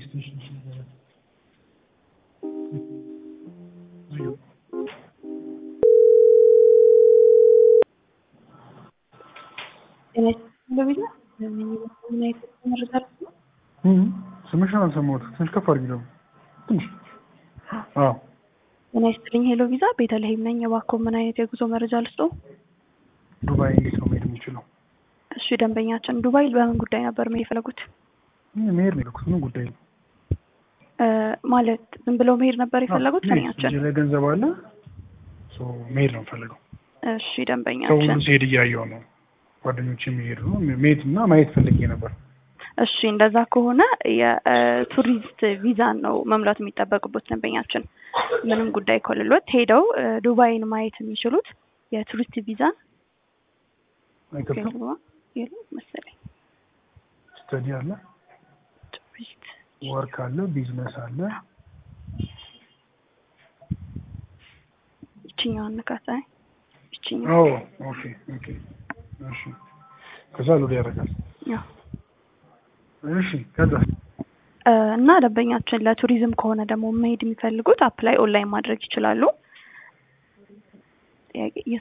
ፖሊስ ስቴሽን ነገር ስምሽን አልሰማሁትም። ትንሽ ከፍ አድርጊ ደግሞ ትንሽ። አዎ ጤና ይስጥልኝ። ሄሎ ቪዛ ቤተልሔም ነኝ። እባክዎ ምን አይነት የጉዞ መረጃ ልስጥዎ? ዱባይ እንዴት ነው መሄድ የምችለው? እሺ ደንበኛችን ዱባይ በምን ጉዳይ ነበር መሄድ የፈለጉት? መሄድ ነው የፈለኩት። ምን ጉዳይ ነው? ማለት ዝም ብለው መሄድ ነበር የፈለጉት? መሄድ፣ ደንበኛችን እጄ ላይ ገንዘብ አለ። ሶ መሄድ ነው የምፈልገው። እሺ ሰው ደንበኛችን ሲሄድ እያየሁ ነው። ጓደኞች የሚሄዱ ነው። መሄድ እና ማየት ፈልጌ ነበር። እሺ እንደዛ ከሆነ የቱሪስት ቪዛን ነው መሙላት የሚጠበቅበት ደንበኛችን። ምንም ጉዳይ ከሌሎት ሄደው እ ዱባይን ማየት የሚችሉት የቱሪስት ቪዛን አይከብድም። የለም መሰለኝ ስተዲ አለ፣ ቱሪስት ወርክ አለ፣ ቢዝነስ አለ። ይችኛዋን ንካት። አይ ይችኛዋ ኦ ኦኬ ኦኬ። እሺ ከዛ ሎድ ያደርጋል። ያው እሺ ከዛ እ እና ደንበኛችን ለቱሪዝም ከሆነ ደግሞ መሄድ የሚፈልጉት አፕላይ ኦንላይን ማድረግ ይችላሉ። ጥያቄ